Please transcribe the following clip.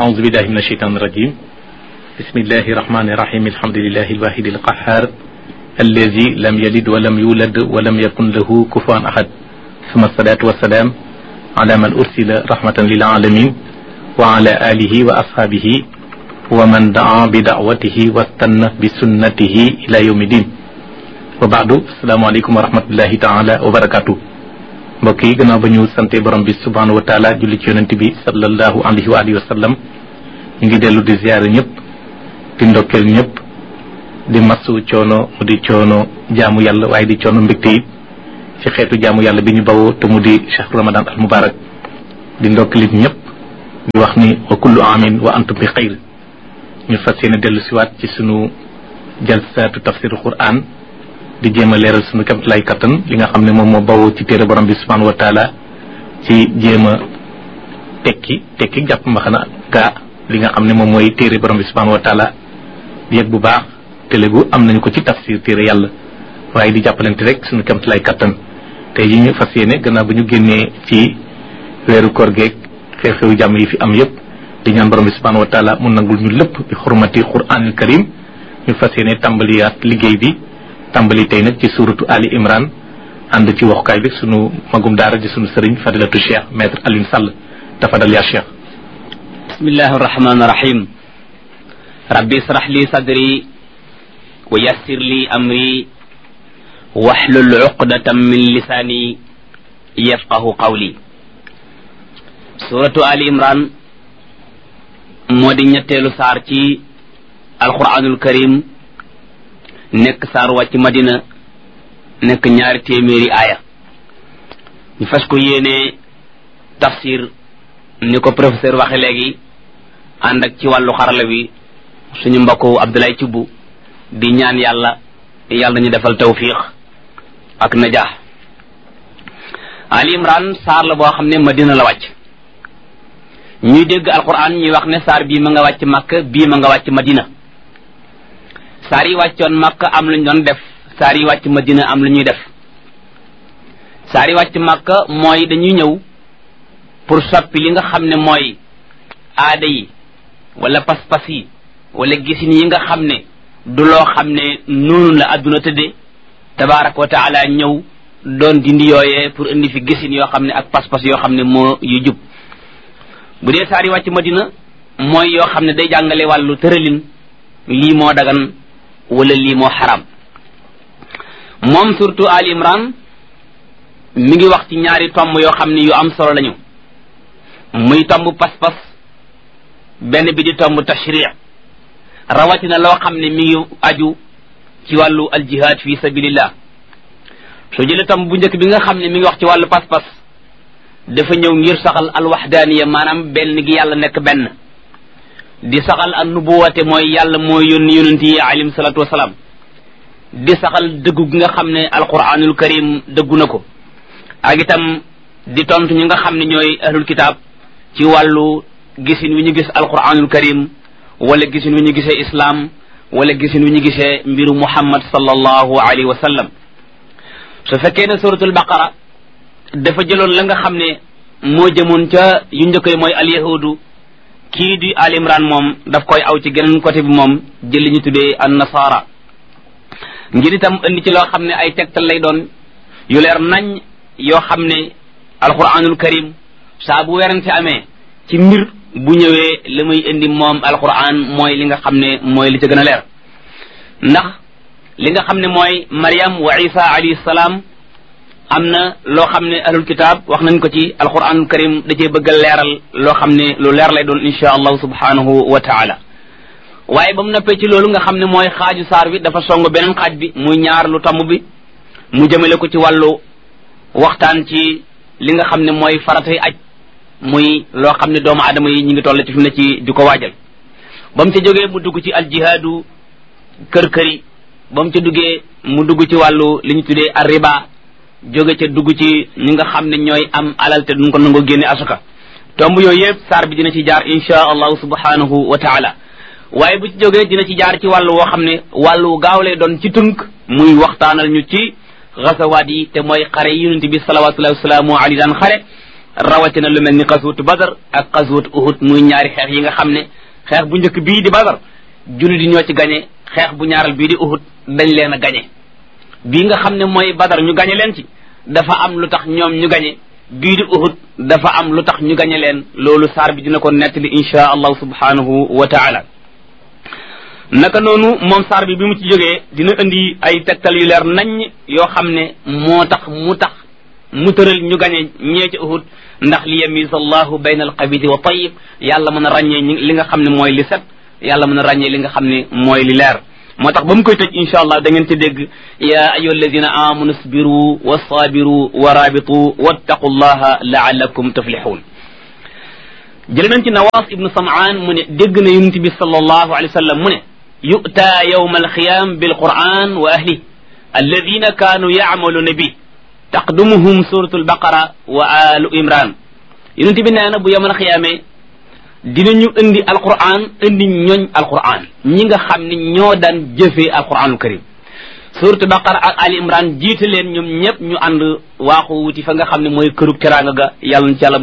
أعوذ بالله من الشيطان الرجيم بسم الله الرحمن الرحيم الحمد لله الواحد القهار الذي لم يلد ولم يولد ولم يكن له كفوا أحد ثم الصلاة والسلام على من أرسل رحمة للعالمين وعلى آله وأصحابه ومن دعا بدعوته واستنى بسنته إلى يوم الدين وبعد السلام عليكم ورحمة الله تعالى وبركاته mbokk yi gannaaw ba ñu sante borom bi subhanahu wa taala julli ci yonent bi sallallahu alayhi wa alihi wa sallam ñu ngi dellu di ziyaare ñëpp di ndokkeel ñëpp di masu coono mu di coono jaamu yàlla waaye di coono mbégte yi ci xeetu jaamu yàlla bi ñu bawoo te mu di chahru ramadan al mubarak di ndokkeelit ñëpp di wax ni wa kullu amin wa antum bi xayr ñu fas yéene dellu siwaat ci sunu jalsaatu tafsiru quran di jéem a leeral sunu kamtalaay kattan li nga xam ne moom moo bawoo ci téere borom bi subhanahu wa taala ci jéem a tekki tekki jàpp mbaxana gaa li nga xam ne moom mooy téere borom bi subhanahu wa taala yëg bu baax télégu am nañu ko ci tafsir téere yàlla waaye di jàppalante rek sunu kamtalaay kattan tey yi ñu fas yéene gannaaw ba ñu génnee ci weeru koor geeg xew-xewu jàmm yi fi am yëpp di ñaan borom bi subhanahu wa taala mu nangul ñu lépp bi xurmati quranil karim ñu fas yéene tàmbaliyaat liggéey bi tàmbali tey nag ci suuratu Ali Imran ànd ci waxukaay bi sunu magum daara di sunu sëriñ fadilatu cheikh maître Alioune Sall tafadal yaa cheikh bismillahi arrahmani irrahim rabbi israh li sadri wa yassir li amri waxlul uqdatan min lisaani yafqahu qawli suratu Ali Imran moo di ñetteelu saar ci alquranul karim nekk saar wàcc madina nekk ñaari téeméeri aaya ñu fas ko yéene tafsir ni ko professeur waxe léegi ànd ak ci wàllu xarala bi suñu mbokku Abdoulaye Thioub di ñaan yàlla yàlla ñu defal tawfiq ak najaax Ali Imran saar la boo xam ne madina la wàcc ñuy dégg alquran ñuy wax ne saar bii ma nga wàcc Makka bii ma nga wàcc madina saar yi wàccoon makka am lu ñu doon def saar yi wàcc madina am lu ñuy def saar yi wàcc makka mooy dañuy ñëw pour soppi li nga xam ne mooy aada yi wala pas-pas yi wala gisin yi nga xam ne du loo xam ne noonu la adduna tëdde tabaaraka wa taala ñëw doon dindi yooyee pour indi fi gisin yoo xam ne ak pas-pas yoo xam ne moo yu jub bu dee saar yi wàcc madina mooy yoo xam ne day jàngale wàllu tëralin lii moo dagan wala lii moo xaram moom surtout Ali Imran mi ngi wax ci ñaari tomb yoo xam ne yu am solo lañu muy tomb pas-pas benn bi di tomb tashri rawatina loo xam ne mi ngi aju ci wàllu aljihad fi sabilillah soo jëlee tomb bu njëkk bi nga xam ne mi ngi wax ci wàllu pas-pas dafa ñëw ngir saxal alwaxdaaniya maanaam benn gi yàlla nekk benn di saxal an nubuwate mooy yàlla mooy yónni yonent yi alayhim salaatu wasalaam di saxal dëggu gi nga xam ne alquranul karim dëggu na ko ak itam di tontu ñi nga xam ne ñooy ahlul kitaab ci wàllu gisin wi ñu gis alquranul karim wala gisin wi ñu gisee islam wala gisin wi ñu gisee mbiru muhammad sallallahu alayhi wa sallam su fekkee ne suratul baqara dafa jëloon la nga xam ne moo jëmoon ca yu njëkk yi mooy alyahudu kii di al imran moom daf koy aw ci geneen côté bi moom jël li ñu tuddee an nasara ngir itam indi ci loo xam ne ay tegtal lay doon yu leer nañ yoo xam ne alquranul karim saa bu werante amee ci mbir bu ñëwee li muy indi moom alquran mooy li nga xam ne mooy li ca gën a leer ndax li nga xam ne mooy Maryam wa Isa alayhi salaam am na loo xam ne ahlul kitaab wax nañ ko ci alquranul karim da cee bëgg a leeral loo xam ne lu leer lay doon insha allahu subhanahu wa taala waaye ba mu noppee ci loolu nga xam ne mooy xaaju saar bi dafa song beneen xaaj bi muy ñaar lu tomb bi mu jëmale ko ci wàllu waxtaan ci li nga xam ne mooy faratay aj muy loo xam ne doomu aadama yi ñu ngi toll ci fi mu ne ci di ko waajal ba mu ca jógee mu dugg ci aljihaadu kër-këri ba mu ca duggee mu dugg ci wàllu li ñu tuddee arriba jóge ca dugg ci ñi nga xam ne ñooy am alal te duñ ko nangoo génne asuka tomb yooyu yëpp saar bi dina ci jaar insha allahu subhanahu wa taala waaye bu ci jógee dina ci jaar ci wàllu woo xam ne wàllu gaaw lay doon ci tënk muy waxtaanal ñu ci xasawaat yi te mooy xare yi yonente bi salawatullahi wasalaamu alayhi daan xare rawatina lu mel ni xasuutu badar ak xasuutu uhud muy ñaari xeex yi nga xam ne xeex bu njëkk bii di badar jullit di ñoo ci gañe xeex bu ñaaral bii di uhud dañ leen a gañe bii nga xam ne mooy badar ñu gañe leen ci dafa am lu tax ñoom ñu gañe bii di uhud dafa am lu tax ñu gañe leen loolu saar bi dina ko nettali insha allahu subhanahu wa taala naka noonu moom saar bi bi mu ci jógee dina indi ay tegtal yu leer naññ yoo xam ne moo tax mu tax mu tëral ñu gañe ñee ci uhud ndax li yamiza allahu bayna alxabidi wa tayib yàlla mën a ràññee li nga xam ne mooy li set yàlla mën a ràññee li nga xam ne mooy li leer moo tax ba mu koy tëj insha allah da ngeen ci dégg ya ayuha alladina amanu sbiru wa sabiru wa rabitu wattaqu llaha laallakum tuflixuun jële nañ ci nawaas ibnu samaan mu ne dégg na yonent bi sallallahu alayhi wa sallam mu ne yu'ta yawma alqiyam bilquran wa ahli alladina kaanu yacmaluna bi taqdumuhum suratu albaqara wa alu imran yonent bi nee na bu yawmal qiyaamee dinañu indi alquran indi ñooñ alquran ñi nga xam ne ñoo daan jëfee alquranul karim suratu baqara ak ali imran jiite leen ñoom ñëpp ñu ànd waaxu wuti fa nga xam ne mooy kërug teraanga ga yàlla na ci yàlla